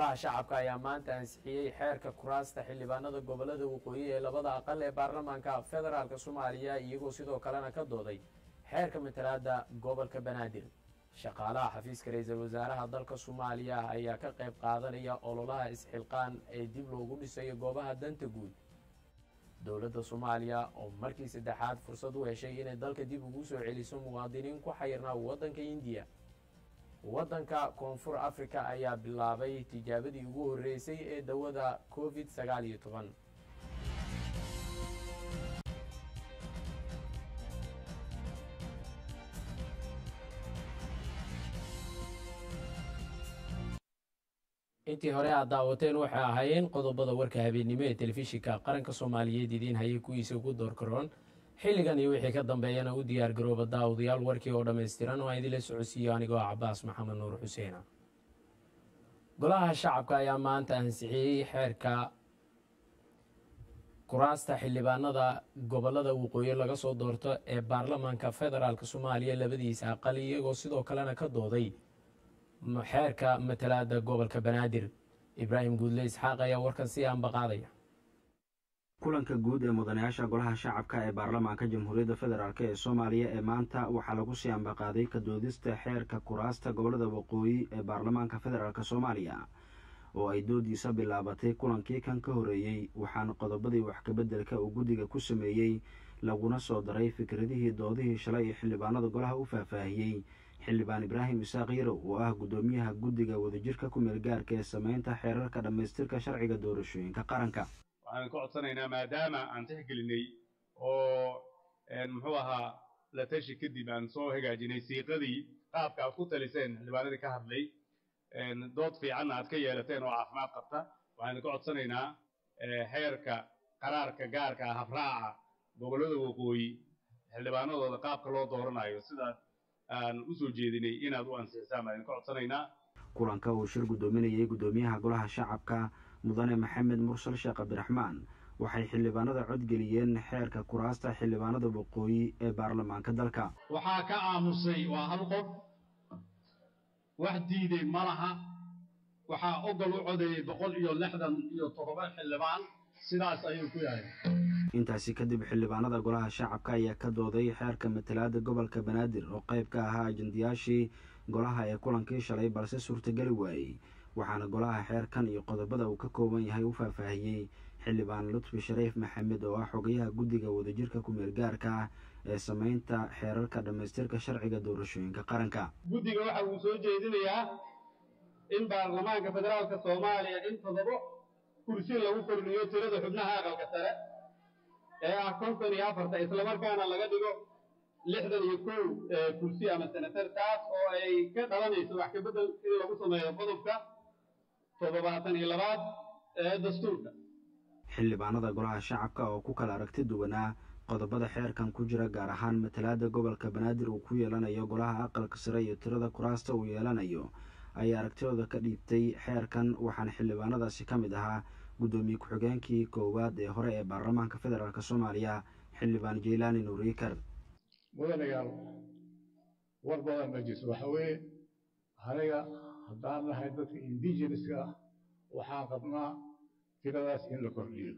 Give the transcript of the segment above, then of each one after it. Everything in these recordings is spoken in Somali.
golaha shacabka ayaa maanta ansixiyey xeerka kuraasta xildhibaanada gobolada waqooyi ee labada aqal ee baarlamaanka federaalk soomaaliya iyagoo sidoo kalena ka dooday xeerka matalaada gobolka banaadir shaqaalaha xafiiska ra-iisul wasaaraha dalka soomaaliya ayaa ka qayb qaadanaya ololaha isxilqaan ee dib loogu dhisayo goobaha danta guud dowladda soomaaliya oo markii saddexaad fursad u heshay inay dalka dib ugu soo celiso muwaadiniin ku xayirnaa waddanka indiya waddanka koonfur afrika ayaa bilaabay tijaabadii ugu horreysay ee dawada covid sagaal iyo toban intii hore aad daawateen waxay ahaayeen qodobada warka habeennimo ee telefishinka qaranka soomaaliyeed idiin hayay kuwiisa ugu doorkaroon xilligan iyo wixii ka dambeeyana u diyaar garooba daawadayaal warkii oo dhammaystiran oo aan idinla socodsiiyo anigoo cabaas maxamed nuur xuseena golaha shacabka ayaa maanta ansixiyey xeerka kuraasta xildhibaanada gobolada waqooyi laga soo doorto ee baarlamaanka federaalk soomaaliya labadiisa aqal iyagoo sidoo kalena ka dooday xeerka matalaada gobolka banaadir ibraahim guudle isxaaq ayaa warkan sii ambaqaadaya kulanka guud ee mudanayaasha golaha shacabka ee baarlamaanka jamhuuriyadda federaalk ee soomaaliya ee maanta waxaa lagu sii ambaqaaday ka doodista xeerka kuraasta gobolada waqooyi ee baarlamaanka federaalk soomaaliya oo ay doodiisa bilaabatay kulankii kan ka horeeyey waxaana qodobadii wax kabeddelka uu guddiga ku sameeyey laguna soo daray fikradihii doodihii shalay ee xildhibaanada golaha u faahfaahiyey xildhibaan ibraahim isaaq yarow oo ah guddoomiyaha guddiga wadajirka ku meel gaarka ee samaynta xeerarka dhammaystirka sharciga doorashooyinka qaranka waxaan ka codsanaynaa maadaama aan tixgelinay oo muxuu ahaa la tashi kadib aan soo hagaajinay siiqadii qaabka aad ku taliseen xildhibaanadii ka hadlay dood fiicanna aad ka yeelateen oo caafimaad qabta waxaan ka codsanaynaa xeerka qaraarka gaarka ah habraaca gobollada waqooyi xildhibaanadooda qaabka loo dooranayo sidaas aan u soo jeedinay inaad u ansixisaan baan ka codsanaynaa kulanka uu shir guddoominayay guddoomiyaha golaha shacabka mudane maxamed mursal sheekh cabdiraxmaan waxay xildhibaanada codgeliyeen xeerka kuraasta xildhibaanada waqooyi ee baarlamaanka dalka waxaa ka aamusay waa hal qof wax diiday ma laha waxaa ogol u codeeyey boqol iyo lixdan iyo toddoba xildhibaan sidaas ayuu ku yahay intaasi kadib xildhibaanada golaha shacabka ayaa ka dooday xeerka matalaada gobolka banaadir oo qayb ka ahaa ajendayaashii golaha ee kulankii shalay balse suurtageli waayey waxaana golaha xeerkan iyo qodobada uu ka kooban yahay u faahfaahiyey xildhibaan lutfi shariif maxamed oo ah xogayaha guddiga wadajirka ku-meel gaarka ah ee samaynta xeerarka dhammaystirka sharciga doorashooyinka qaranka guddiga waxa uu soo jeedinayaa in baarlamaanka federaalka soomaaliya in toddobo kursi lagu kordhiyo tirada xubnaha aqalka sare ee ah konton iyo afarta islamarkaana laga dhigo lixdan iyo kow kursi ama senatar taas oo ay ka dhalanayso wax kabedel in lagu sameeyo qodobka toddobaatan iyo labaad ee dastuurka xildhibaanada golaha shacabka oo ku kala aragti duwanaa qodobada xeerkan ku jira gaar ahaan matalaada gobolka banaadir uu ku yeelanayo golaha aqalka sare iyo tirada kuraasta uu yeelanayo ayaa aragtidooda ka dhiibtay xeerkan waxaana xildhibaanadaasi ka mid ahaa guddoomiye ku-xigeenkii koowaad ee hore ee baarlamaanka federaalk soomaaliya xildhibaan jeylaani nuuriikar mudanayaal war badan ma jirto waxa weeye aniga haddaan nahay dadka indigeneska ah waxaan qabnaa tiradaas in la kordhiyo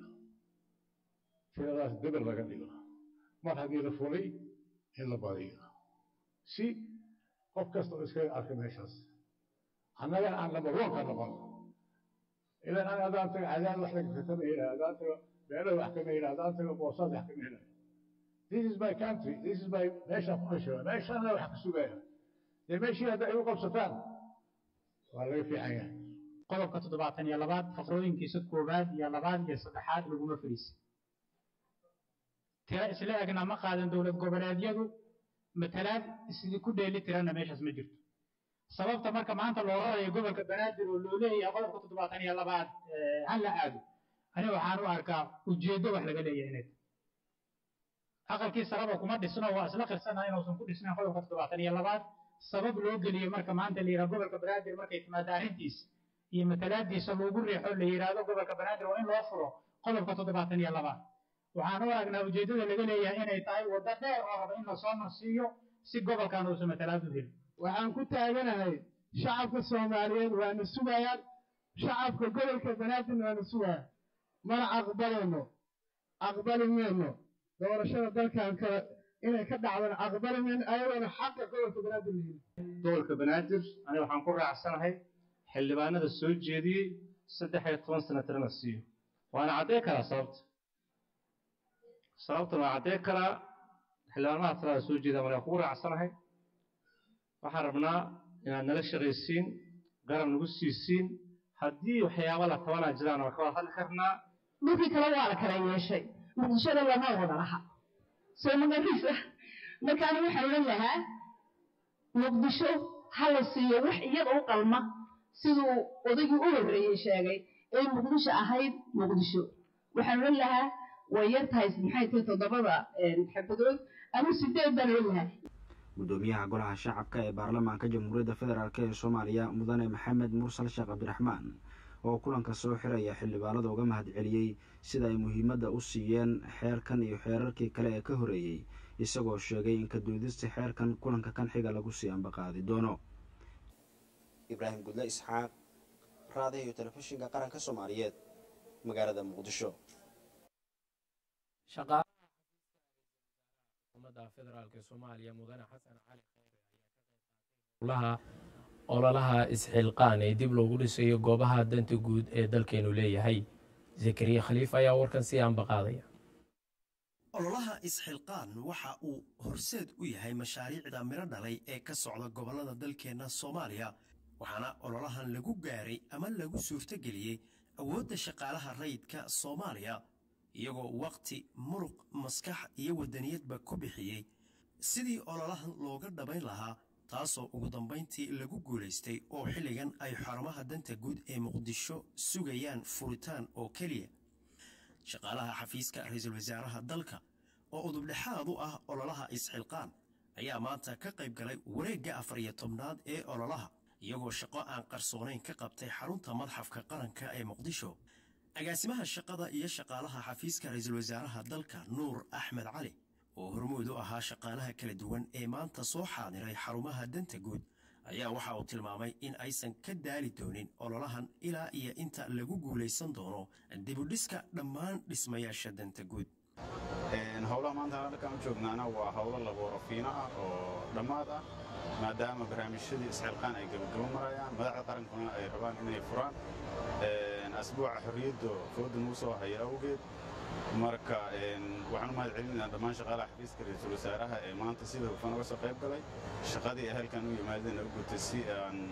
tiradaas debel laga dhigo mar haddii la fulay in la badiyo si qof kasta oo iskaga arka meeshaas annagana aan number one ka noqon ilan an haddaan tago cadaan wax kama helaayo haddaan tago beelo wax kama helaayo haddaan tago boosaad wax kama helaayo this is my country this is my meeshaan ku dhashay meeshaana wax ka sugaya dee meeshii hadda ay u qabsataan waa laga fiican yahay qodobka toddobaatan iyo labaad faqrooyinkiisa koowaad iyo labaad iyo saddexaad laguma fariisin tiro isla egna ma qaadan dowlad goboleedyadu matalaad isidi ku dheeli tirana meeshaas ma jirto sababta marka maanta loo rarayo gobolka banaadir oo loo leeyahay qodobka toddobaatan iyo labaad ha la aado aniga waxaan u arkaa ujeeddo wax laga leeyahay inay aqalkii saraba kuma dhisno waa isla qirsana inuusan ku dhisnayn qodobka toddobaatan iyo labaad sabab loo geliyo marka maanta la yidhaha gobolka banaadir markay timaado arrintiisa iyo matalaadiisa loogu riixo la yidhaahdo gobolka banaadir waa in loo furo qodobka toddobaatan iyo labaad waxaan u aragnaa ujeeddada laga leeyahay inay tahay waddo dheer oo raba in lasoo marsiiyo si gobolkan uusan matalaad u helin waxaan ku taaganahay shacabka soomaaliyeed waana sugayaan shacabka gobolka banaadir waanu sugaa mana aqbalayno aqbali mayno doorashada dalkan kale inay ka dhacdana aqbali mayno ayadoona xaqa gobolka banaadir lahelin gobolka banaadir aniga waxaan ku raacsanahay xildhibaanada soo jeediyey saddex iyo toban sanatarna siiyo waana caddey karaa sababta sababtan waa caddey karaa xildhibaanmaha talada soo jeeda markaa kugu raacsanahay waxaan rabnaa inaad nala shaqaysiin garab nagu siisiin haddii waxyaaba la tabanaa jiraan waa ka wada hadli karnaa dhulkii kale waa la kala yeeshay muqdishada lama wada laha soo magarisa markaana waxaan odhan lahaa muqdisho ha la siiyo wax iyada u qalma siduu odaygii u horreeyey sheegay ee muqdisho ahayd muqdisho waxaan odhan lahaa way yar tahay maxay tahay toddobada xabadood ama sideed baan odhan lahaa gudoomiyaha golaha shacabka ee baarlamaanka jamhuuriyadda federaalk ee soomaaliya mudane maxamed mursal sheekh cabdiraxmaan oo kulanka soo xiraya xildhibaanada uga mahadceliyey sida ay muhiimadda u siiyeen xeerkan iyo xeerarkii kale ee ka horeeyey isagoo sheegay in ka doodista xeerkan kulanka kan xiga lagu sii ambaqaadi doono ibraahim gudle isxaaq raadiyo iyo telefishinka qaranka soomaaliyeed magaalada muqdisho umada federaalk soomaaliya mudane xasan cali khayre ololaha isxilqaan ee dib loogu dhisayo goobaha danta guud ee dalkeenu leeyahay zakariya khaliif ayaa warkan sii ambaqaadaya ololaha isxilqaan waxa uu horseed u yahay mashaariicda midho dhalay ee ka socda gobollada dalkeenna soomaaliya waxaana ololahan lagu gaaray ama lagu suurtogeliyey awoodda shaqaalaha rayidka soomaaliya iyagoo wakhti muruq maskax iyo waddaniyadba ku bixiyey sidii ololahan looga dhabayn lahaa taasoo ugu dambayntii lagu guulaystay oo xilligan ay xarumaha danta guud ee muqdisho sugayaan furitaan oo keliya shaqaalaha xafiiska ra-iisul wasaaraha dalka oo udubdhexaad u ah ololaha isxilqaan ayaa maanta ka qayb galay wareegga afar iyo tobnaad ee ololaha iyagoo shaqo aan qarsoonayn ka qabtay xarunta madxafka qaranka ee muqdisho agaasimaha shaqada iyo shaqaalaha xafiiska ra-iisul wasaaraha dalka nuur axmed cali oo hormuud u ahaa shaqaalaha kala duwan ee maanta soo xaadiray xarumaha danta guud ayaa waxa uu tilmaamay in aysan ka daali doonin ololahan ilaa iyo inta lagu guulaysan doono dibudhiska dhammaan dhismayaasha danta guud howlaha maanta halkaan u joognaana waa howlo labooro fiino ah oo dhammaad ah maadaama barnaamijyadii isxilqaan ay gabagabo marayaan madaxda qarankuna ay rabaan inay furaan asbuuca xorriyadda fooda nuu soo haya awgeed marka waxaan u mahad celinaynaa dhammaan shaqaalaha xafiiska ra-iisul wasaaraha ee maanta sida hufan uga soo qayb galay shaqadii ay halkan u yimaadeen u gutay si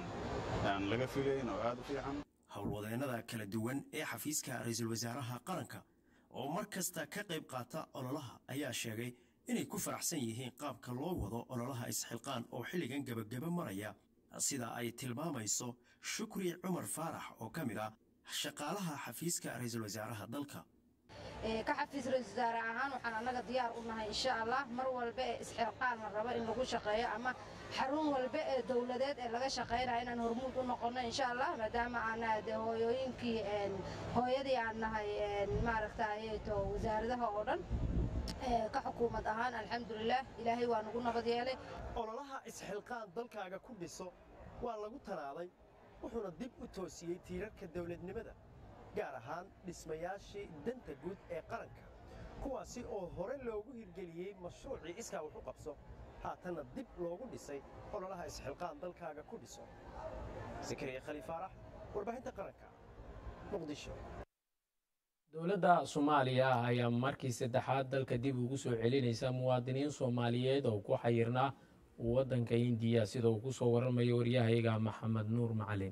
aan laga filayn oo aad u fiican howlwadeennada kala duwan ee xafiiska ra-iisul wasaaraha qaranka oo mar kasta ka qayb qaata ololaha ayaa sheegay inay ku faraxsan yihiin qaabka loo wado ololaha isxilqaan oo xilligan gebagaba maraya sida ay tilmaamayso shukri cumar faarax oo ka mid ah shaqaalaha xafiiska ra-iisul wasaaraha dalka ka xafiis ra-isul wasaare ahaan waxaan annaga diyaar u nahay insha allah mar walba ee isxilqaan la rabo in lagu shaqeeyo ama xarun walba ee dowladeed ee laga shaqaynayo inaan hormuud u noqono insha allah maadaama aana de hooyooyinkii hooyadii aan nahay maaragtay to wasaaradaha oo dhan ka xukuumad ahaan alxamdulilah ilaahay waa nagu nabad yeelay ololaha isxilqaan dalkaaga ku dhiso waa lagu tanaaday wuxuuna dib u toosiyey tiirarka dowladnimada gaar ahaan dhismayaashii danta guud ee qaranka kuwaasi oo hore loogu hirgeliyey mashruucii iskaa wax u qabso haatanna dib loogu dhisay ololaha isxilqaan dalkaaga ku dhiso zakariya khaliif faarax warbaahinta qaranka muqdisho dowladda soomaaliya ayaa markii saddexaad dalka dib ugu soo celinaysa muwaadiniin soomaaliyeed oo ku xayirnaa waddanka indiya sida uu ku soo waramayo waryahayga maxamed nuur macalin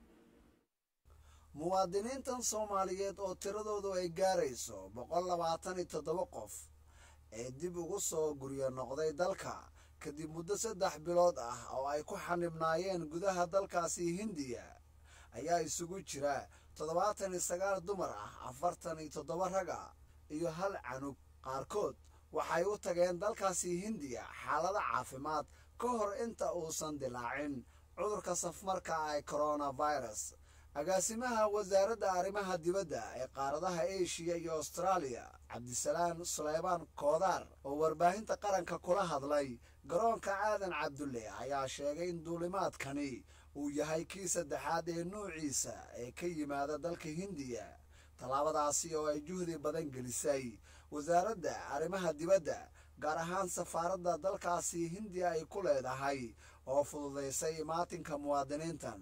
muwaadiniintan soomaaliyeed oo tiradoodu ay gaarayso boqol labaatan iyo toddoba qof ee dib ugu soo guryo noqday dalka kadib muddo saddex bilood ah oo ay ku xanibnaayeen gudaha dalkaasi hindiya ayaa isugu jira toddobaatan iyo sagaal dumar ah afartan iyo toddoba raga iyo hal canug qaarkood waxay u tageen dalkaasi hindiya xaalado caafimaad ka hor inta uusan dilaacin cudurka safmarka ah ee coronavirus agaasimaha wasaaradda arrimaha dibadda ee qaaradaha eshiya iyo austraaliya cabdisalaan suleymaan koodaar oo warbaahinta qaranka kula hadlay garoonka aadan cabdulle ayaa sheegay in duulimaadkani uu yahay kii saddexaad ee nuuciisa ee ka yimaada dalka hindiya tallaabadaasi oo ay juhdi badan gelisay wasaaradda arrimaha dibadda gaar ahaan safaaradda dalkaasi hindiya ay ku leedahay oo fududaysay imaatinka muwaadiniintan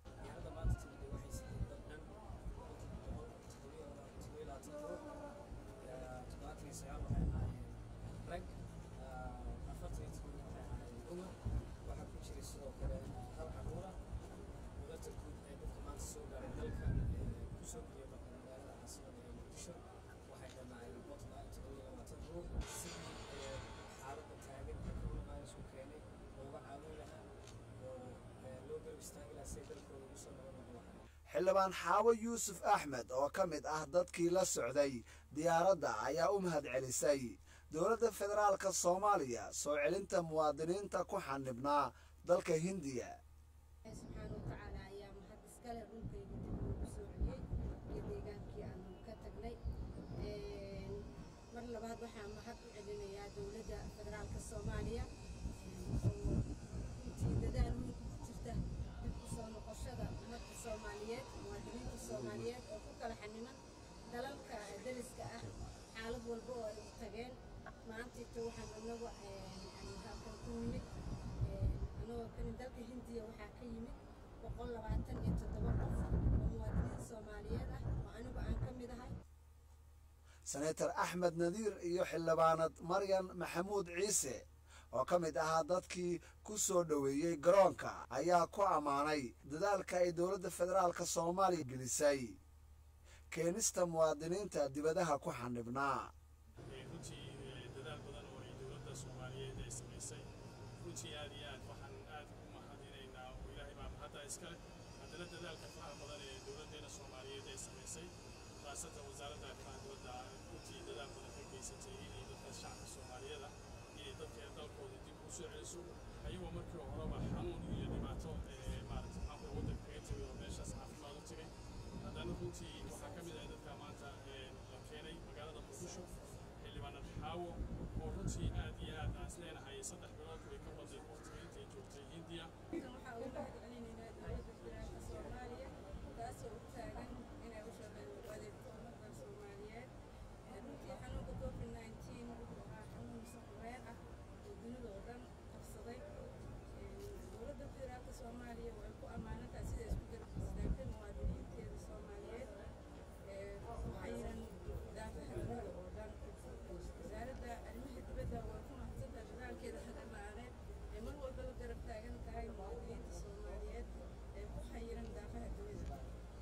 xildhibaan xaawo yuusuf axmed oo ka mid ah dadkii la socday diyaaradda ayaa u mahad celisay dowladda federaalka soomaaliya soo celinta muwaadiniinta ku xanibnaa dalka hindiya subxaana watacaala ayaa mahad iskale dhulkayga dib loogu soo celiyey iyo deegaankii aanu ka tagnay mar labaad waxaa mahad u celinayaa dowladda federaalka soomaaliya oo runtii dadaal weyn ku jirta dib u soo noqoshada ummadda soomaaliyeed muwaadiniinta soomaaliyeed oo ku kala xaniman dalalka dariska ah xaalad walba oo ay u tageen maantiita waxaan anagu halkan ku yimid anagoo kani dalka hindiya waxaa ka yimid boqol labaatan iyo toddoba qof oo muwaadiniin soomaaliyeed ah oo anigu aan ka mid ahay senator axmed nadiir iyo xildhibaanad maryan maxamuud ciise oo ka mid ahaa dadkii ku soo dhoweeyey garoonka ayaa ku ammaanay dadaalka ay dowladda federaalka soomaaliya gelisay keenista muwaadiniinta dibadaha ku xanibnaa runtii dadaal badan oo ay dowladda soomaaliyeed ay samaysay runtii aad iyo aad waxaan aad ugu mahadinaynaa oo ilaahay baa mahadda iskale haddana dadaalka faraha badan ee dowladdeena soomaaliyeed ay samaysay khaasatan wasaaradda arrimaha dibadda runtii dadaal badan ka geysatay inay dadka shacabka soomaaliyeed ah inay dadka dalkooda dib u soo celiso ayagoo markii horeba xanuun iyo dhibaato maaragtay maxaa waddanka kaga tegay oo meeshaas caafimaad u tegay haddana runtii waxaa ka mid ah dadka maanta la keenay magaalada muqdisho xildhibaanad xaawo oo runtii aad iyo aad aan isleenahay saddex bilood way ka baday waqtiga intay joogtay hindiya waxaa ugu mahad celinaynaa dowladda federaalka soomaaliya taasoo u taagan inay u shaqeyso adeegto ummadda soomaaliyeed runtii xanuunka covid nineteen wuxuu ahaa xanuun safreen ah oo dunida oo dhan qabsaday dowladda federaalka soomaaliya way ku ammaanantahay sida isku garabistaagtay muwaadiniinteeda soomaaliyeed waxaynan daafaha dunida oo dhan wasaaradda arrimaha dibadda way ku mahadsantahay dadaalkeeda hagarla'aaneed ee mar walba la garab taagan tahay muwaadiniinta soomaaliyeed ee ku xayiran daafaha dunida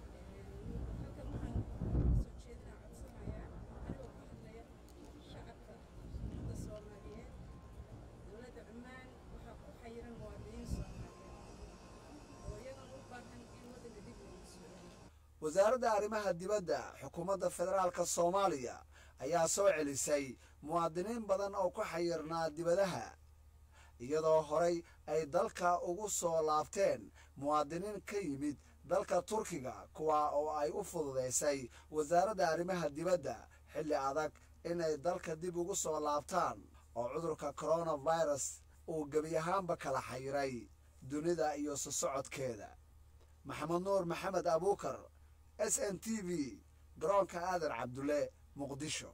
halkan waxaan soo jeedinaa codsanayaa anigoo ku hadlaya shacabka ummadda soomaaliyeed dowladda cumaan waxaa ku xayiran muwaadiniin soomaaliyeed oo iyagana u baahan in waddanka dib loogu soo celiyo wasaaradda arrimaha dibadda xukuumadda federaalka soomaaliya ayaa soo celisay muwaadiniin badan oo ku xayirnaa dibadaha iyadoo horay ay dalka ugu soo laabteen muwaadiniin ka yimid dalka turkiga kuwa oo ay u fududaysay wasaaradda arrimaha dibadda xilli adag inay dalka dib ugu soo laabtaan oo cudurka coronavirus uu gebi ahaanba kala xayiray dunida iyo sosocodkeeda maxamed nuur maxamed abuukar s n t v garoonka aadan cabdulle muqdisho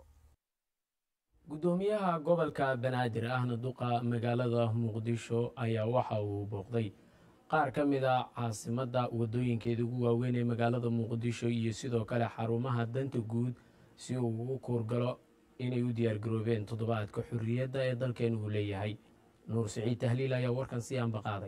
guddoomiyaha gobolka banaadir ahna duqa magaalada muqdisho ayaa waxa uu booqday qaar ka mid a caasimadda waddooyinkeeda ugu waaweyn ee magaalada muqdisho iyo sidoo kale xarumaha danta guud si uu ugu kuurgalo inay u diyaargaroobeen toddobaadka xorriyadda ee dalkeenu uu leeyahay nuur siciid tahliil ayaa warkan si aanba qaaday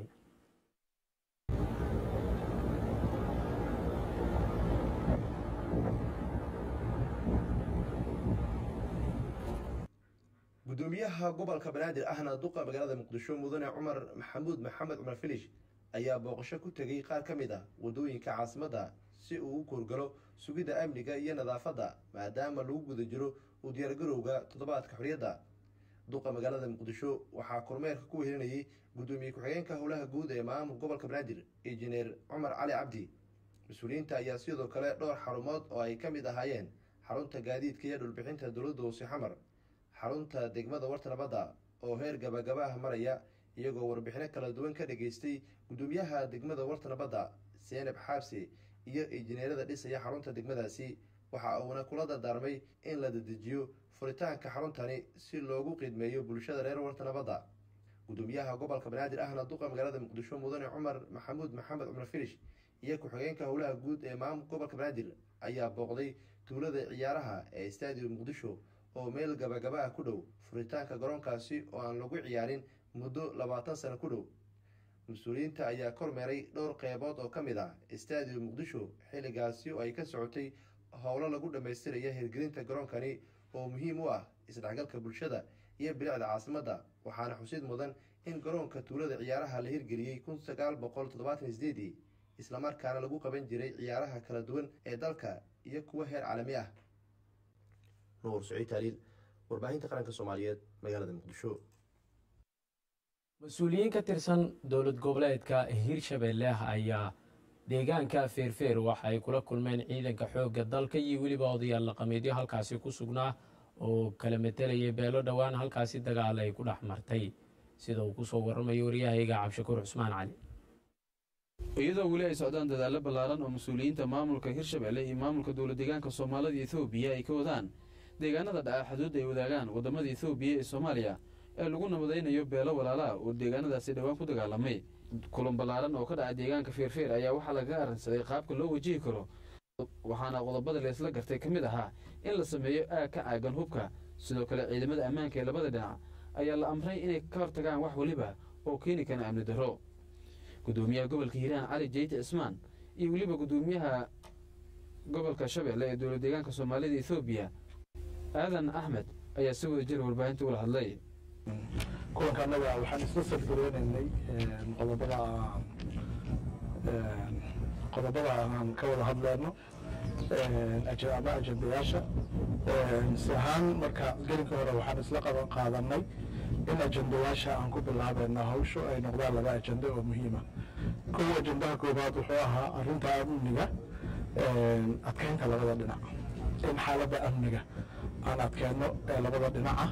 gudoomiyaha gobolka banaadir ahna duqa magaalada muqdisho mudane cumar maxamuud maxamed cumar filish ayaa booqasho ku tegey qaar ka mid ah waddooyinka caasimadda si uu u koorgalo sugidda amniga iyo nadaafadda maadaama lagu guda jiro u diyaargarowga toddobaadka xorriyadda duqa magaalada muqdisho waxaa kormeerka ku wehelinayay guddoomiye ku-xigeenka howlaha guud ee maamul gobolka banaadir injineer cumar cali cabdi mas-uuliyiinta ayaa sidoo kale dhowr xarumood oo ay ka mid ahaayeen xarunta gaadiidka iyo dhulbixinta dowladda hoose xamar xarunta degmada warta nabadda oo heer gabagaba ah maraya iyagoo warbixino kala duwan ka dhageystay gudoomiyaha degmada warta nabadda seenab xaabsi iyo injineerada dhisaya xarunta degmadaasi waxa uuna kula dardaarmay in la dedejiyo furitaanka xaruntani si loogu qiidmeeyo bulshada reer warta nabadda gudoomiyaha gobolka banaadir ahna duqa magaalada muqdisho mudane cumar maxamuud maxamed cumar filish iyo ku-xigeenka howlaha guud ee maamulka gobolka banaadir ayaa booqday tuulada ciyaaraha ee stadium muqdisho oo meel gabagaba ah ku dhow furitaanka garoonkaasi oo aan lagu ciyaarin muddo labaatan sano ku dhow mas-uuliyiinta ayaa kormeeray dhowr qeybood oo ka mid ah stadium muqdisho xilligaasi oo ay ka socotay howlo lagu dhammaystiraya hirgelinta garoonkani oo muhiim u ah isdhexgalka bulshada iyo bilicda caasimadda waxaana xusid mudan in garoonka tuulada ciyaaraha la hirgeliyey kun sagaal boqol toddobaatan sideedii islamarkaana lagu qaban jiray ciyaaraha kala duwan ee dalka iyo kuwa heer caalami ah nuur saciid taaliil warbaahinta qaranka soomaaliyeed magaalada muqdisho mas-uuliyiin ka tirsan dowlad goboleedka hirshabeelle ayaa deegaanka feerfeer waxa ay kula kulmeen ciidanka xoogga dalka iyo weliba odayaal dhaqameedyo halkaasi ku sugnaa oo kala metelayay beelo dhowaan halkaasi dagaal ay ku dhex martay sida uu kusoo waramayo waryahayga cabshakuur cusmaan cali iyadoo weli ay socdaan dadaallo ballaaran oo mas-uuliyiinta maamulka hirshabelle iyo maamulka dowlad deegaanka soomaalida ethoobiya ay ka wadaan deegaanada dhaca xuduudda ay wadaagaan waddamada ethoobiya ee soomaaliya ee lagu nabadaynayo beelo walaalaha oo deegaanadaasi dhowaan ku dagaalamay kulan ballaaran oo ka dhaca deegaanka feerfeer ayaa waxaa lagaga arrinsaday qaabka loo wajihi karo waxaana qodobada leesla gartay ka mid ahaa in la sameeyo aag ka caagan hubka sidoo kale ciidamada ammaanka ee labada dhinac ayaa la amray inay ka hortagaan wax weliba oo keeni kara amni darro gudoomiyaha gobolka hiiraan cali jeyte cismaan iyo weliba gudoomiyaha gobolka shabeelle ee dowlad deegaanka soomaalida ethoobiya aadan axmed ayaa si wada jira warbaahinta ula hadlay kulanka annaga waxaan isla salgareynaynay qodobada qodobada aan ka wada hadleyno ama ajendayaasha si ahaan marka gelinka hore waxaan isla qaban qaadanay in ajendayaasha aan ku bilaabeyno hawshu ay noqdaan laba ajenda oo muhiima kow ajendaha koobaad wuxuu ahaa arrinta amniga adkeynta labada dhinac in xaaladda amniga aan adkeyno ee labada dhinaca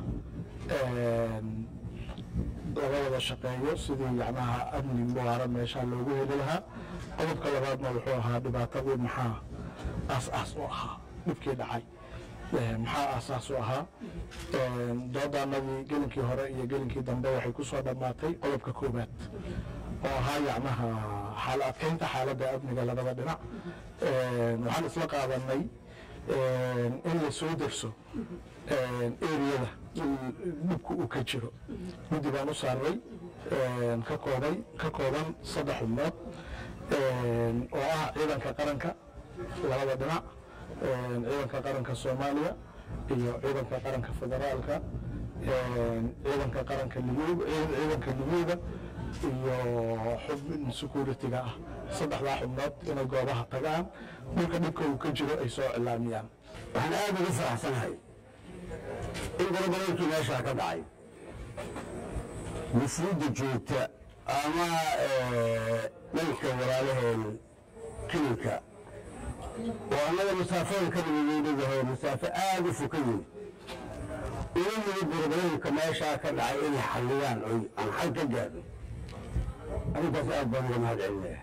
laga wada shaqeeyo sidii yacnaha amni muwaara meesha loogu heli lahaa qodobka labaadna wuxuu ahaa dhibaatadii maxaa aas-aas u ahaa dhibkii dhacay maxaa aasaas u ahaa doodaanadii gelinkii hore iyo gelinkii dambe waxay ku soo dhammaatay qodobka koobaad oo ahaa yacnaha xaal adkeynta xaaladda amniga labada dhinac waxaan isla qaadanay in la soo derso eriyada dhibku uu ka jiro guddi baan u saaray ka koobay ka kooban saddex xubnood oo ah ciidanka qaranka labada dhinac ciidanka qaranka soomaaliya iyo ciidanka qaranka federaalka ciidanka qaranka libyuuga ciidanka libyuuga iyo xubin security-ga ah saddexdaa xubnood inay goobaha tagaan dhulka dhibka uu ka jiro ay soo cilaamiyaan waxaan aada ugu faraxsanahay in gorogoleelkii meeshaa ka dhacay mufruudda joogta ama dhanka walaalaheena kilinka oo annaga masaafada ka dhigaynayahay masaafo aada u foka yihin ina yimid gorogoleelka meeshaa ka dhacay inay xalliyaan oy aan xal ka gaadho arrintaas aad baan uga mahad celinaya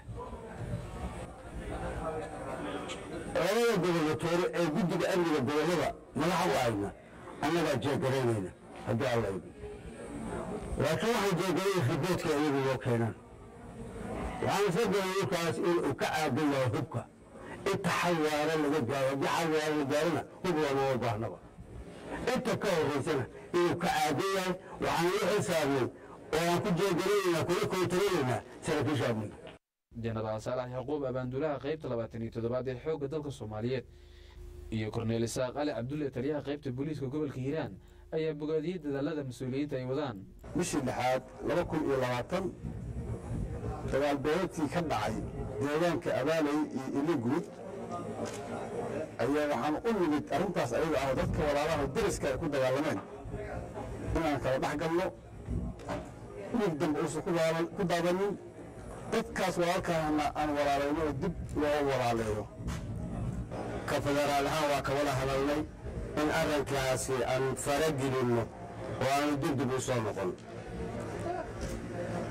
labada gobernatoore ee guddiga amniga gobollada madaxa u ahayna annagaa jeegaraynayna haddii alla idi laakiin waxaan jeegaraya riboodka iyagu loo keenaan waxaan isla galay ninkaas in uu ka caagan yahay hubka inta xalwaara laga gaaro haddii xalwaara la gaarona hub loomama baahnaba inta ka horeysana inuu ka caagan yahay waxaan la xisaabnay oo aan ku jeegaraynaynaa kula koontaraynaynaa saraakiisha amniga jenaraal saalax yaquub abaandulaha qaybta labaatan iyo toddobaad ee xoogga dalka soomaaliyeed iyo korneel isaaq ali cabdulle taliyaha qaybta booliiska gobolka hiiraan ayaa bogaadiyey dadaalada mas-uuliyiinta ay wadaan bishii lixaad laba kun iyo labaatan dagaal beereedkii ka dhacay deegaanka abaaley iyo iliguud ayaa waxaan u nimid arrintaas ayaga ah dadka walaalaha dariska ay ku dagaalameen inaan kala dhex galno dhiig dambe uusan ku daabanin dadkaas walaalkaana aan walaalayno oo dib loo walaaleeyo ka federaal ahaan waa ka wada hadalnay in arrinkaasi aan faragelinno oo aanu dib dib u soo noqon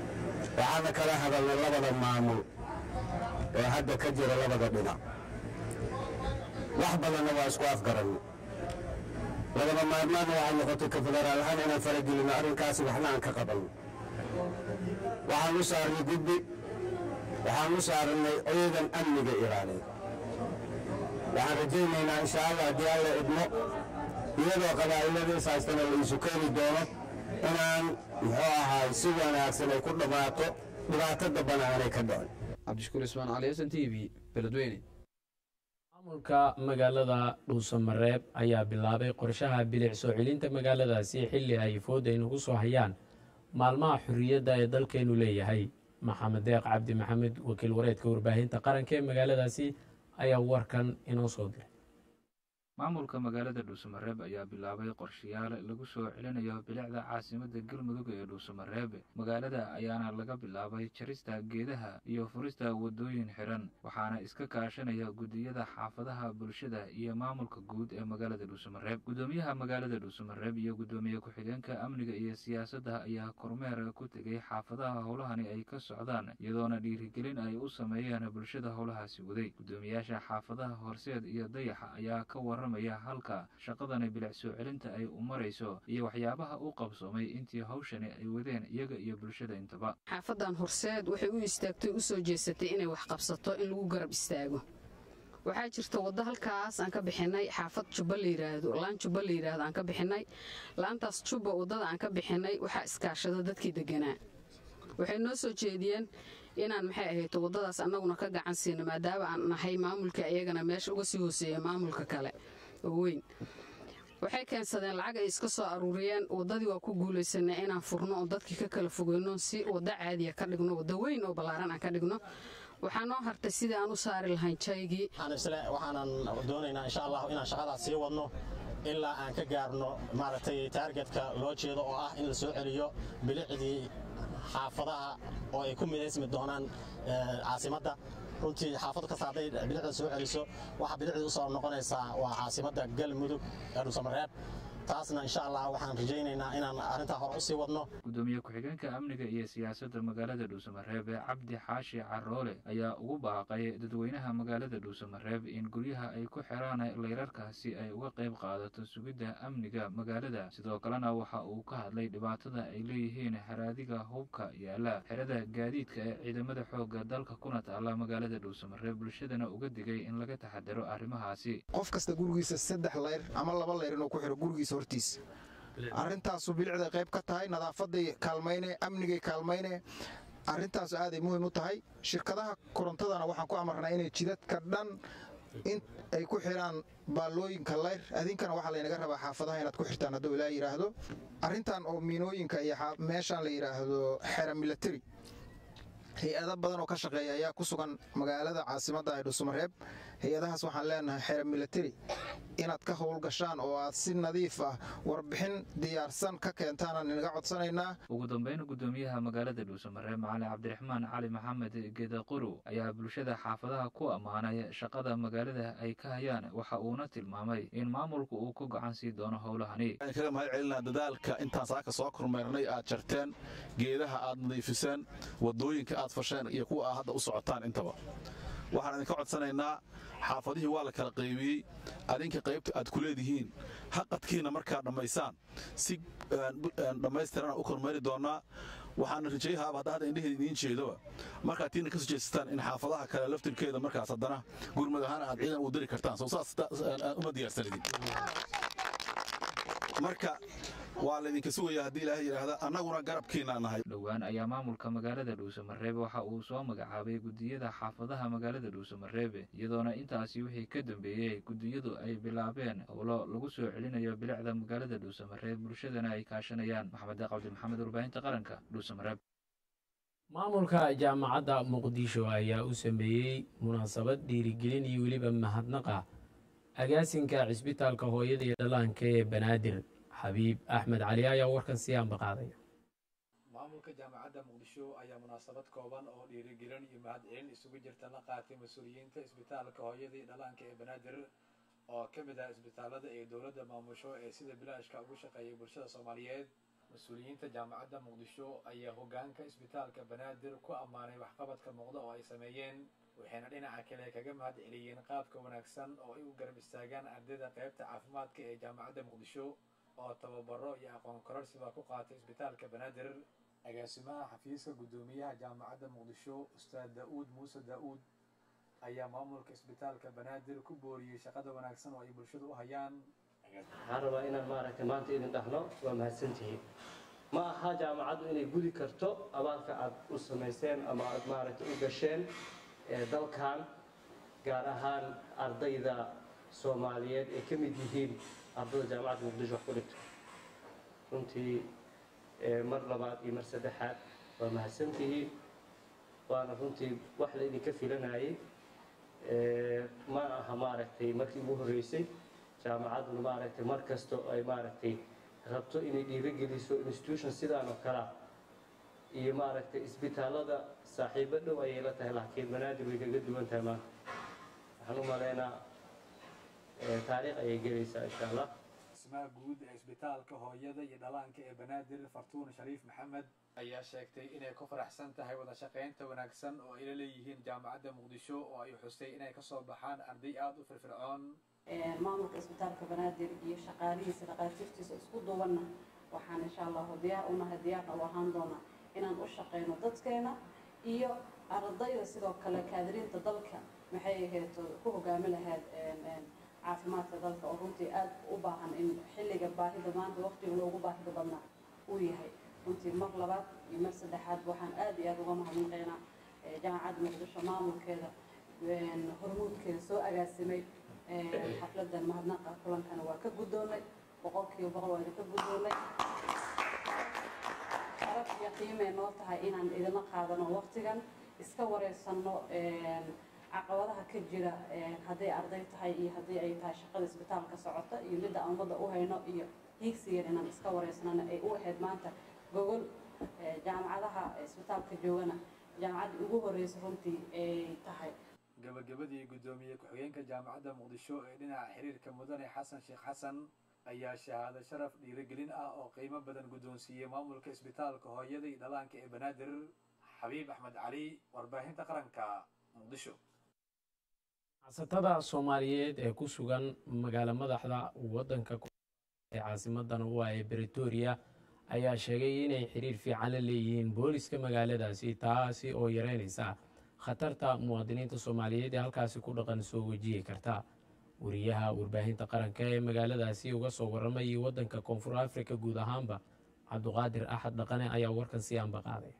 waxaana kala hadalnay labada maamul ee hadda ka jira labada dhinac wax badanna waa isku afgaranno lagama maarmaana waxay noqotay ka federaal ahaan inaan faragelino arrinkaasi waxna aan ka qabanno waxaan u saarnay guddi waxaan u saarnay ciidan amniga ilaaliya waxaan rajaynaynaa insha allah haddii alla idmo iyadoo qabaa'ilada is haystana la isu keeni doono inaan muxuu ahaay si wanaagsan ay ku dhammaato dhibaato dambana aanay ka dhicin cabdishakuur ismaan cali s n t v beledweyne maamulka magaalada dhuusamareeb ayaa bilaabay qorshaha bilic soo celinta magaaladaasi xilli ay fooda inugu soo hayaan maalmaha xorriyadda ee dalkeenu leeyahay maxamed deeq cabdi maxamed wakiil wareedka warbaahinta qaranka ee magaaladaasi ayaa warkan inoo soo diray maamulka magaalada dhuusamareeb ayaa bilaabay qorshayaal lagu soo celinayo bilicda caasimadda galmudug ee dhuusamareeb magaalada ayaana laga bilaabay jarista geedaha iyo furista waddooyin xiran waxaana iska kaashanaya guddiyada xaafadaha bulshada iyo maamulka guud ee magaalada dhuusamareeb guddoomiyaha magaalada dhuusamareeb iyo guddoomiye ku-xigeenka amniga iyo siyaasadda ayaa kormeer ku tegay xaafadaha howlahani ay ka socdaan iyadoona dhiirigelin ay u sameeyeen bulshada howlahaasi waday guddoomiyaasha xaafadaha horseed iyo dayaxa ayaa ka waramaya halka shaqadani bilic soo celinta ay u marayso iyo waxyaabaha u qabsoomay intii hawshani ay wadeen iyaga iyo bulshada intaba xaafadan horseed waxay u istaagtay u soo jeesatay inay wax qabsato in lagu garab istaago waxaa jirta waddo halkaas aan ka bixinay xaafad jubba la yidhaahdo laan jubba la yidhaahdo aan ka bixinay laantaas jubba waddada aan ka bixinay waxaa iskaashada dadkii deganaa waxay noo soo jeediyeen inaan maxay ahayto waddadaas annaguna ka gacan siino maadaama aan nahay maamulka iyagana meesha uga sii hooseeya maamulka kale oo weyn waxay keensadeen lacag ay iska soo aruuriyeen waddadii waa ku guulaysanay inaan furno oo dadkii ka kala fogeyno si waddo caadiya ka dhigno waddo weyn oo ballaaran aan ka dhigno waxaa noo hartay sidii aan u saari lahayn jaygii waxaanan doonaynaa insha allah inaan shaqadaas sii wadno ilaa aan ka gaarno maaragtay taargetka loo jeedo oo ah in la soo celiyo bilicdii xaafadaha oo ay ku midaysmi doonaan caasimadda runtii xaafad kasta hadday bilicda soo celiso waxaa bilicdii usoo noqonaysaa waa caasimadda galmudug ee dhuusamareeb taasna insha allah waxaan rajaynaynaa inaan arrintaa hore usii wadno gudoomiye ku-xigeenka amniga iyo siyaasadda magaalada dhuusamareebe cabdi xaashi caroole ayaa ugu baaqay dadweynaha magaalada dhuusamareeb in guryaha ay ku xiraan layrarka si ay uga qayb qaadato sugidda amniga magaalada sidoo kalena waxa uu ka hadlay dhibaatada ay leeyihiin haraadiga hubka yaala xerada gaadiidka ee ciidamada xoogga dalka kuna taala magaalada dhuusamareeb bulshadana uga digay in laga taxadaro arrimahaasi qof kasta gurigiisa saddex layr ama laba layr inuu ku xiro gurigiisa hortiisa arrintaasu bilicday qayb ka tahay nadaafaday kaalmayne amnigay kaalmayne arrintaasu aaday muhiim u tahay shirkadaha korontadana waxaan ku amarnaa inay jidadka dhan in ay ku xiraan baallooyinka layr adinkana waxaa laynaga rabaa xaafadaha inaad ku xirtaan hadduu ilaa yidhaahdo arrintan oo miinooyinka iyo meeshaan la yidhaahdo xera milatari hay-ado badan oo ka shaqeeya ayaa ku sugan magaalada caasimadda ee dhuusamareeb hay-adahaas waxaan leenahay xera milatari inaad ka howlgashaan oo aad si nadiif ah warbixin diyaarsan ka keentaanaan inaga codsanaynaa ugu dambeyn gudoomiyaha magaalada dhuusamareeb macali cabdiraxmaan cali maxamed gedaquru ayaa bulshada xaafadaha ku ammaanay shaqada magaalada ay ka hayaan waxa uuna tilmaamay in maamulku uu ku gacan sii doono howlahani waxaan kaga mahad celinaa dadaalka intaan saaka soo kormeernay aad jarteen geedaha aad nadiifiseen wadooyinka aad fasheen iyo kuwa aad hadda u socotaan intaba waxaan idinka codsanaynaa xaafadihii waa la kala qaybiyey adinka qaybta aad ku leedihiin haqadkiina markaa dhammaysaan si dhammaystirana u kormeeri doonnaa waxaana rajayahaaba hadda hadda indheheeda idiin jeedoba markaad tiina ka soo jeesataan in xaafadaha kale laftirkeeda markaas haddana gurmud ahaan aad ciidan u diri kartaan soo saas uma diyaarsanidin marka waa laydinka sugayaa haddii ilaahay yidhaahda annaguna garabkiinaa nahay dhowaan ayaa maamulka magaalada dhuusamareebe waxa uu soo magacaabay gudiyada xaafadaha magaalada dhuusamareebe iyadoona intaasi wixii ka dambeeyey gudiyadu ay bilaabeen howlo lagu soo celinayo bilicda magaalada dhuusamareeb bulshadana ay kaashanayaan maxamed cabdi maxamed warbaahinta qaranka dhuusamareeb maamulka jaamacadda muqdisho ayaa u sameeyey munaasabad dhiirigelin iyo weliba mahadnaqa agaasinka cisbitaalka hooyada iyo dhallaanka ee banaadir xabiib axmed cali ayaa warkan sii ambaqaadaya maamulka jaamacadda muqdisho ayaa munaasabad kooban oo dhiirigelin iyo mahadcelin isugu jirta la qaatay mas-uuliyiinta isbitaalka hooyada iyo dhallaanka ee banaadir oo ka mid ah isbitaalada ee dowladda maamusho ee sida bilaashka ugu shaqeeyay bulshada soomaaliyeed mas-uuliyiinta jaamacadda muqdisho ayaa hoggaanka isbitaalka banaadir ku ammaanay waxqabadka muuqda oo ay sameeyeen waxayna dhinaca kale kaga mahad celiyeen qaabka wanaagsan oo ay u garab istaagaan ardayda qaybta caafimaadka ee jaamacadda muqdisho oo tababaro iyo aqoon kororsiba ku qaatay isbitaalka banaadir agaasimaha xafiiska guddoomiyaha jaamacadda muqdisho ustaad daa'uud muuse daa'uud ayaa maamulka isbitaalka banaadir ku booriyey shaqada wanaagsan oo ay bulshadu u hayaan waxaan rabaa inaan maaragtay maanta idin dhahno waa mahadsantihiin ma aha jaamacaddu inay gudi karto abaalka aad u samayseen ama aad maaragtay u gasheen ee dalkan gaar ahaan ardayda soomaaliyeed ay ka mid yihiin ardayda jaamacadda muqdisho wax ku dhigto runtii mar labaad iyo mar saddexaad waa mahadsantihiin waana runtii wax la idinka filanayay ma aha maaragtay markii ugu horreysay jaamacadduna maaragtay mar kasto ay maaragtay rabto inay dhiirogeliso institution sidaan oo kalea iyo maaragtay isbitaallada saaxiibo dhow ayay la tahay laakiin banaadir way kaga duwan tahay maanta waxaan u malaynaa taariikh ayay gelaysaa insha allah dhismaha guud ee isbitaalka hooyada iyo dhalaanka ee banaadir fartuun shariif maxamed ayaa sheegtay inay ku faraxsan tahay wada shaqaynta wanaagsan oo ay la leeyihiin jaamacadda muqdisho oo ay xustay inay kasoo baxaan arday aada u firfircoon maamulka isbitaalka banaadir iyo shaqaalihiisa dhaqaatiirtiisa isku duwanna waxaan insha allahu diyaar unahay diyaarna u ahaan doonaa inaan u shaqayno dadkeena iyo ardayda sidoo kale kaadiriinta dalka maxay ahayd ku hogaami lahayd caafimaadka dalka oo runtii aada u baahan in xilliga baahida maanta waqtiga loogu baahida badnaa uu yahay runtii mar labaad iyo mar saddexaad waxaan aada iyo aada uga mahadnaqaynaa jaamacadda muqdisho maamulkeeda hormuudkeeda soo agaasimay xafladan mahadnaqa kulankana waa ka guddoonnay boqolkiiba boqol waa idinka guddoonnay sharaf iyo qiimay noo tahay inaan idinla qaadano waqtigan iska wareysanno caqabadaha ka jira hadday arday tahay iyo haddii ay tahay shaqada isbitaalka socota iyo midda aan ummadda u hayno iyo hiigsigan inaan iska wareysanana ay u ahayd maanta gogol jaamacadaha isbitaalka joogana jaamacaddii ugu horreysa runtii ay tahay gabagabadii guddoomiye ku-xigeenka jaamacadda muqdisho ee dhinaca xiriirka mudane xasan sheekh xasan ayaa shahaado sharaf dhiirigelin ah oo qiimo badan guddoonsiiyey maamulka isbitaalka hooyada iyo dhalaanka ee banaadir xabiib axmed cali warbaahinta qaranka muqdisho ganacsatada soomaaliyeed ee ku sugan magaalo madaxda waddanka ee caasimadan u ah ee bretoria ayaa sheegay inay xiriir fiican la leeyihiin booliska magaaladaasi taasi oo yareynaysa khatarta muwaadiniinta soomaaliyeed ee halkaasi ku dhaqan soo wajihi karta wariyaha warbaahinta qaranka ee magaaladaasi uga soo warramayay waddanka koonfur afrika guud ahaanba cabduqaadir axad dhaqane ayaa warkan si aanba qaaday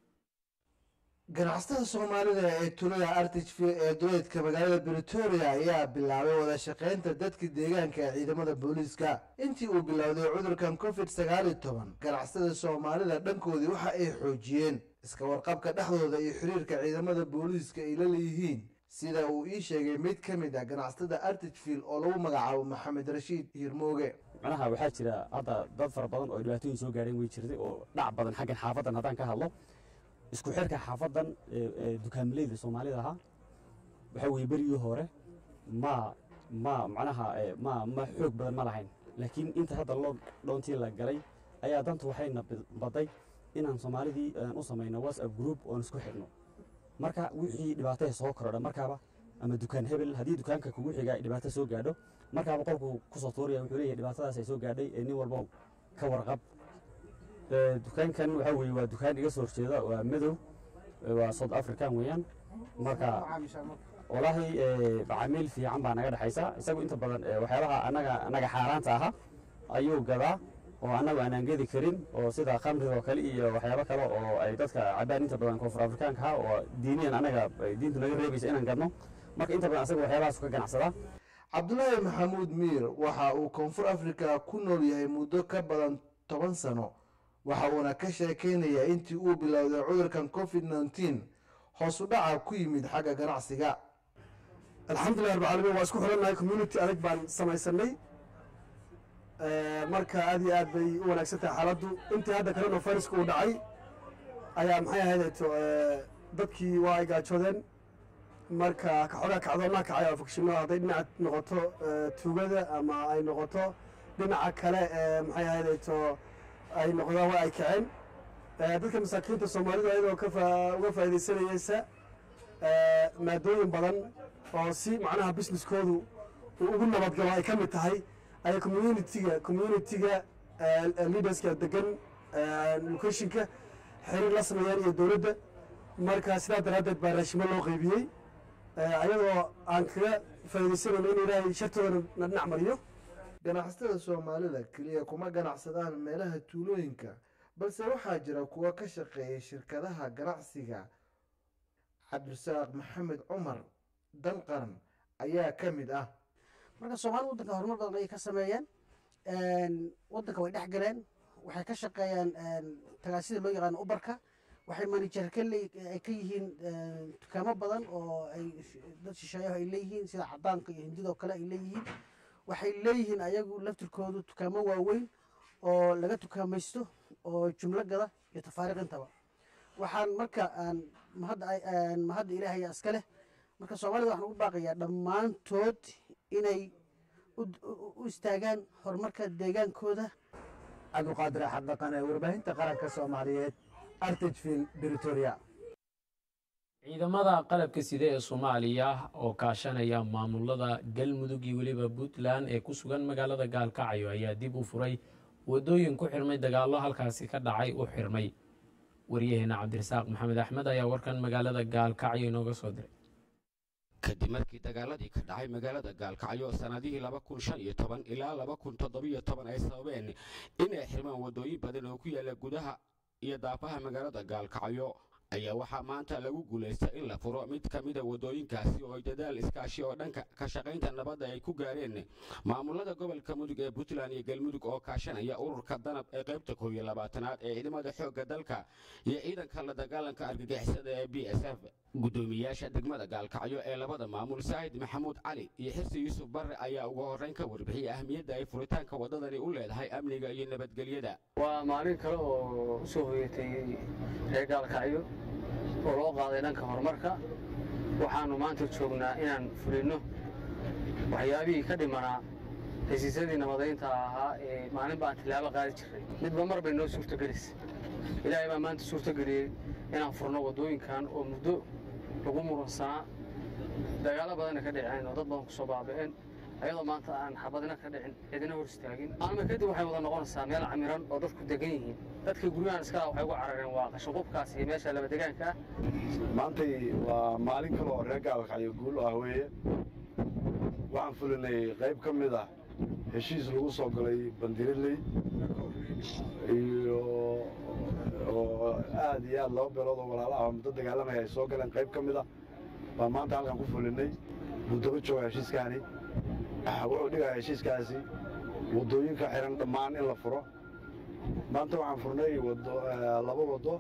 ganacsatada soomaalida ee tulada artichville ee duleedka magaalada bretoria ayaa bilaabay wada shaqaynta dadka deegaanka ee ciidamada booliiska intii uu bilowday cudurkan covid sagaal iyo toban ganacsatada soomaalida dhankoodii waxa ay xoojiyeen iska warqabka dhexdooda iyo xiriirka ciidamada booliiska ay la leeyihiin sida uu ii sheegay mid ka mid ah ganacsatada artichville oo lagu magacaabo maxamed rashiid hiirmooge macnaha waxaa jira hadda dad fara badan oo dhibaatooyin soo gaadheen way jirtay oo dhac badan xaggan xaafadan haddaan ka hadlo isku xirka xaafadan dukaamileyda soomaalida ahaa waxaa weeye berigii hore ma ma macnaha ma ma xoog badan ma lahayn laakiin inta hadda loo dhoontii la galay ayaa dantu waxayna baday inaan soomaalidii u samayno whatsapp group oon isku xidhno marka wixii dhibaataya soo korodha markaaba ama dukaan hebel haddii dukaanka kugu xiga ay dhibaato soo gaadho markaaba qolku kusoo tuuraya wuxuu leeyahay dhibaatadaas ay soo gaadhay ee nin walbo ka warqab dukaankan waxaa weeye waa dukaan iga soo horjeeda waa madow waa south african weeyaan marka walaahi macaamiil fiican baa naga dhexaysa isagu inta badan waxyaabaha anaga anaga xaaraanta ahaa ayuu gadaa oo annagu aanaan gedi karin oo sida khamriga oo kale iyo waxyaabo kale oo ay dadka cabaan inta badan koonfur afrikaanka ah oo diiniyan anaga diintu naga reebaysa inaan gadno marka inta badan asaga waxyaabahaas ka ganacsadaa cabdulaahi maxamuud miir waxa uu koonfur afrika ku nool yahay muddo ka badan toban sano waxa uuna ka sheekaynayaa intii uu bilowday cudurkan covid nneteen hoos u dhaca ku yimid xagga ganacsiga alxamdulilah rabbi caalamiin waa isku xirannahay community adag baan samaysanay marka aad iyo aad bay u wanaagsan tahay xaaladdu intii hadda corona viruska uu dhacay ayaa maxay ahayd dadkii waa ay gaajoodeen marka kaxoogaa kacdoonnaa kacay oo fakshino hadday dhinaca noqoto tuugada ama ay noqoto dhinaca kale maxay ahayd ay noqdaan waa ay kaceen dadka masaakiinta soomaalida iyadoo ka uga faa'iidaysanayeysa maadooyin badan oo si macnaha businesskoodu uu ugu nabadgalo ay ka mid tahay ay communitiga communitiga leaderska degan locationka xiriir la sameeyaan iyo dowladda marka sidaa daraaddeed baa raashimo loo qaybiyey ayadoo aan kaga faa'iidaysanayno in ilaahay shartooda na dhinac mariyo ganacsatada soomaalida keliya kuma ganacsadaan meelaha tuulooyinka balse waxaa jira kuwa ka shaqeeya shirkadaha ganacsiga cabdirasaaq maxamed cumar dan qaran ayaa ka mid ah marka soomaalida waddanka horumar badan ayay ka sameeyeen waddanka way dhex galeen waxay ka shaqeeyaan tagaasida loo yaqaano ubarka waxay manajer ka ay ka yihiin dukaamo badan oo ay dad shisheeyaho ay leeyihiin sida cadaanka iyo hindidoo kale ay leeyihiin waxay leeyihiin ayagu laftirkoodu dukaamo waaweyn oo laga dukaamaysto oo jumlo gada iyo tafaariiq intaba waxaan marka mahadda ilaahay iska leh marka soomaalida waxaan ugu baaqayaa dhammaantood inay u istaagaan horumarka deegaankooda cabdiqaadir axad dhaqan ee warbaahinta qaranka soomaaliyeed artageville britoria ciidamada qalabka side ee soomaaliya oo kaashanaya maamulada galmudug iyo weliba puntland ee ku sugan magaalada gaalkacyo ayaa dib u furay wadooyin ku xirmay dagaallo halkaasi ka dhacay u xirmay waryaheena cabdirasaaq maxamed axmed ayaa warkan magaalada gaalkacyo inooga soo diray kadib markii dagaaladii ka dhacay magaalada gaalkacyo sannadihii laba kun shan iyo toban ilaa laba kun toddobiyo toban ay sababeen inay xirmaan waddooyin badan oo ku yaalla gudaha iyo daafaha magaalada gaalkacyo ayaa waxaa maanta lagu guulaystay in la furo mid ka mida waddooyinkaasi oo ay dadaal iskaashi oo dhanka ka shaqaynta nabadda ay ku gaareen maamulada gobolka mudug ee puntland iyo galmudug oo kaashanaya ururka danab ee qaybta koob iyo labaatanaad ee ciidamada xoogga dalka iyo ciidanka la dagaalanka argagixisada ee b s f guddoomiyaasha degmada gaalkacyo ee labada maamul saahid maxamuud cali iyo xirsi yuusuf barre ayaa ugu horrayn ka warbixiyey ahmiyadda ay furitaanka waddadani u leedahay amniga iyo nabadgelyada waa maalin kale oo usoo hoyatay reer gaalkacyo oo loo qaaday dhanka horumarka waxaannu maanta joognaa inaan fulinno waxyaabihii ka dhimanaa hesiisyadii nabadaynta ahaa ee maalin baan tilaabo qaadi jirray midba mar bay noo suurtogelisay ilaahay baa maanta suurtogeliyey inaan furno waddooyinkan oo muddo lagu muransanaa dagaalo badanna ka dhiceen oo dad badan ku soo baaba'een ayadoo maanta aan xabadina ka dhicin cidina hor istaagin maalma kadib waxay wada noqonaysaa meel camiran oo dadku degan yihiin dadka guryahan iskala waxay ugu carareen waa qashinqubkaas iyo meesha laba degaanka ah maantay waa maalin kale oo reer gaalkacyo guul ah weeye waxaan fulinay qayb ka mid ah heshiis lagu soo galay bandiriley iyo oo aad iyo aad laba beelood oo walaalaha oo muddo dagaalamaya ay soo galeen qayb ka mid ah baan maanta halkan ku fulinay buddaba jooga heshiiskaani wuxuu dhigaya heshiiskaasi waddooyinka xiran dhammaan in la furo maanta waxaan furnay wado laba waddo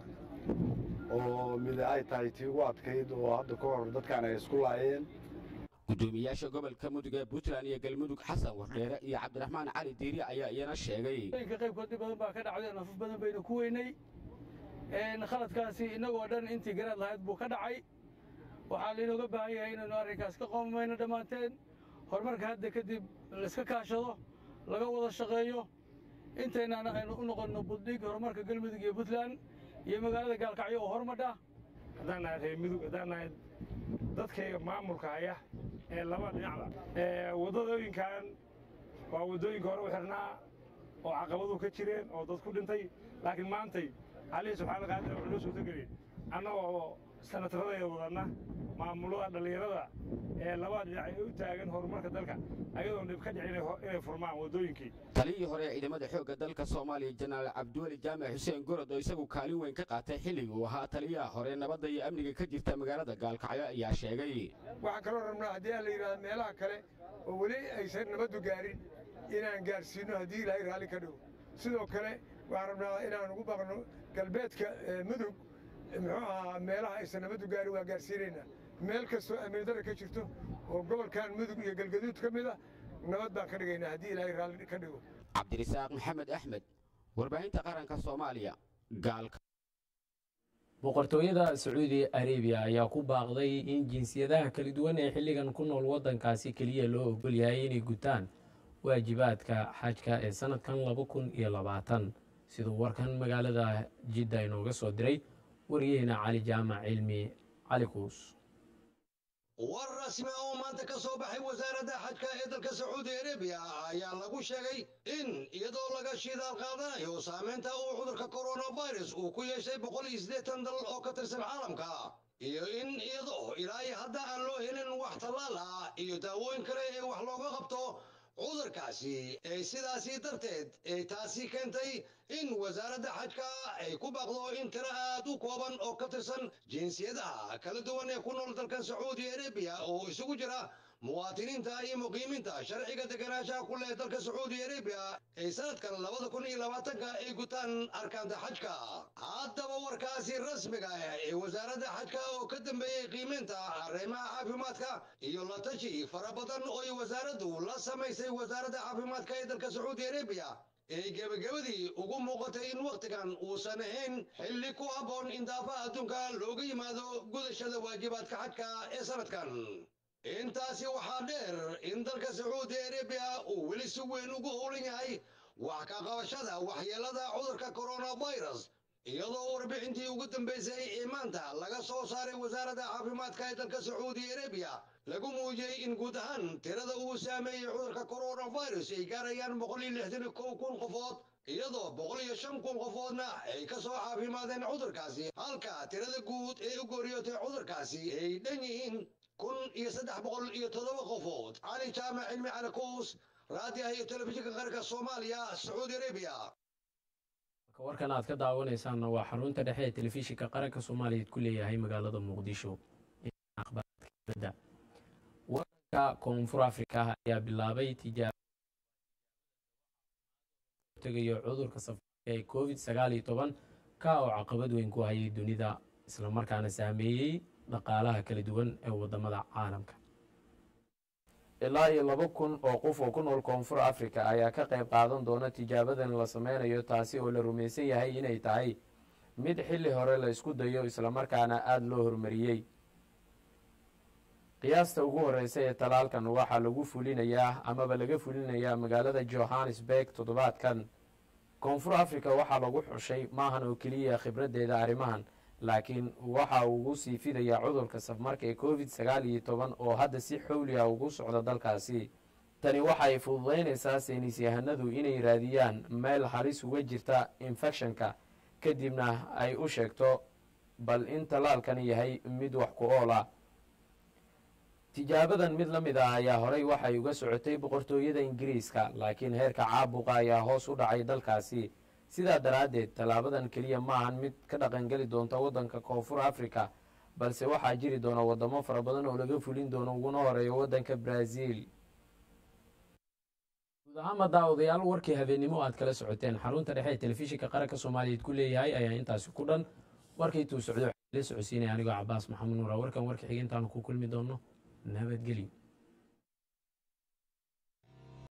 oo mid ay tahay tii ugu adkayd oo hadda ka hor dadkaan ay isku laayeen gudoomiyaasha gobolka mudug ee puntland iyo galmudug xasan wardheere iyo cabdiraxmaan cali diiri ayaa iyana sheegay ka qaybkood badan baa ka dhacday nafaf badan baynu ku weynay khaladkaasi innagoo dhan intii garaad lahayd buu ka dhacay waxaa lainooga baahan yahay inaynu arrinkaas ka qoomamayno dhammaanteen horumarka hadda kadib laiska kaashado laga wada shaqeeyo intaynaana aynu u noqonno buddhig horumarka galmudug iyo puntland iyo magaalada gaalkacyo oo hormadha haddaan nahay reer mudug haddaan nahay dadkayga maamulka haya ee laba dhinacda waddadooyinkan waa waddooyinka hore u xirnaa oo caqabaduhu ka jireen oo dad ku dhintay laakiin maantay allihii subxaana qaadir wuxuu noo suurtageliyey annagoo sanataradayda wadanna maamulada dhallinyarada ee labada dhinac ay u taagan horumarka dalka ayadoon dhib ka dhicin inay furmaan waddooyinkii taliyii hore ee ciidamada xoogga dalka soomaaliya jenaraal cabdiweli jaamac xuseen gorod oo isagu kaalin weyn ka qaatay xilligii uu ahaa taliyaha hore nabadda iyo amniga ka jirta magaalada gaalkacyo ayaa sheegay waxaan kaloo rabnaa haddii aan la yidhahdo meelaha kale oo weli aysan nabaddu gaarin inaan gaarsiinno haddii ilaahay raalli ka dhigo sidoo kale waxaan rabnaa inaan ugu baqno galbeedka mudug muxuu ahaa meelaha aysan nabaddu gaarin waa gaarsiinaynaa meel kastoo amnidarra ka jirto oo gobolkan mudug iyo galgaduud ka mid ah nabad baan ka dhigaynaa haddii ilaahay raalli ka dhigo cabdirisaaq maxamed axmed warbaahinta qaranka soomaaliya gaalka boqortooyada sacuudi arabiya ayaa ku baaqday in jinsiyadaha kala duwan ee xilligan ku nool waddankaasi keliya loo ogol yahay inay gutaan waajibaadka xajka ee sannadkan laba kun iyo labaatan siduu warkan magaalada jidda inooga soo diray wariyaheena cali jaamac cilmi cali kuus war rasmi oo maanta ka soo baxay wasaaradda xajka ee dalka sacuudi arabiya ayaa lagu sheegay in iyadoo laga shidaal qaadanayo saamaynta uu cudurka coronavirus uu ku yeeshay boqol iyo siddeetan dal oo ka tirsan caalamka iyo in iyadoo ilaa iyo hadda aan loo helin wax tallaal ah iyo daawooyin kale ee wax looga qabto cudurkaasi ee sidaasi darteed ee taasi keentay in wasaaradda xajka ay ku baaqdo in tiro aad u kooban oo ka tirsan jinsiyadaha kala duwan ee ku nool dalkan sacuudi arabiya oo isugu jira muwaatiniinta iyo muqiimiinta sharciga deganaanshaha ku leh dalka sacuudi arabiya ee sanadkan labada kun iyo labaatanka ay gutaan arkaanta xajka haddaba warkaasi rasmiga ah ee wasaaradda xajka oo ka dambeeyey qiimeynta arrimaha caafimaadka iyo la tashi fara badan oo ay wasaaraddu la samaysay wasaaradda caafimaadka ee dalka sacuudi arabiya ee gebagabadii ugu muuqatay in wakhtigan uusan ahayn xilli ku habboon in daafaha adduunka looga yimaado gudashada waajibaadka xajka ee sanadkan intaasi waxaa dheer in dalka sacuudi arabiya uu weli si weyn ugu howlan yahay wax ka qabashada waxyeelada cudurka coronavirus iyadoo warbixintii ugu dambaysay ee maanta laga soo saaray wasaaradda caafimaadka ee dalka sacuudi arabiya lagu muujiyey in guud ahaan tirada uu saameeyey cudurka coronavirus ay gaarayaan boqol iyo lixdan iyo kow kun qofood iyadoo boqol iyo shan kun qofoodna ay ka soo caafimaadeen cudurkaasi halka tirada guud ee u gooriyootay cudurkaasi ay dhan yihiin kun iyo saddex boqol iyo toddoba qofood cali jaamac cilmi cali kuus raadiyaha iyo telefishinka qaranka soomaaliya sacuudi arabiya warkan aad ka daawanaysaanna waa xarunta dhexe ee telefishinka qaranka soomaaliyeed ku leeyahay magaalada muqdisho wadanka koonfur afrika ayaa bilaabay tijaabtegayo cudurka safarka ee covid sagaal iyo toban ka oo caqabad weyn ku hayay dunida islamarkaana saameeyey dhaqaalaha kala duwan ee wadamada caalamka ilaa iyo laba kun oo qof oo ku nool koonfur afrika ayaa ka qayb qaadan doona tijaabadan la sameynayo taasi oo la rumaysan yahay inay tahay mid xilli hore la isku dayo islamarkaana aada loo horumariyey qiyaasta ugu horeysa ee talaalkan waxaa lagu fulinayaa amaba laga fulinayaa magaalada johannesburg toddobaadkan koonfur africa waxaa lagu xushay maahan oo keliya khibraddeeda arrimahan laakiin waxa uu ugu sii fidayaa cudurka safmarka ee covid sagaal iyo toban oo hadda si xowli ah ugu socda dalkaasi tani waxay fududaynaysaa saynis yahanadu inay raadiyaan meel halis uga jirta infecshonka kadibna ay u sheegto bal in tallaalkani yahay mid wax ku ool ah tijaabadan mid la mid ah ayaa horey waxay uga socotay boqortooyada ingiriiska laakiin heerka caabuqa ayaa hoos u dhacay dalkaasi sidaa daraaddeed tallaabadan keliya maahan mid ka dhaqangeli doonta waddanka koonfur africa balse waxaa jiri doona wadamo fara badan oo laga fulin doono uguna horeeyo waddanka brazil guud ahaanba daawadayaal warkii habeennimo aad kala socoteen xarunta dhexe ee telefishinka qaranka soomaaliyeed ku leeyahay ayaa intaasi ku dhan warkii tuu socdo waxaa la socodsiinaya anigoo cabaas maxamed nuura warkan warka xiga intaanu ku kulmi doono nabadgelyo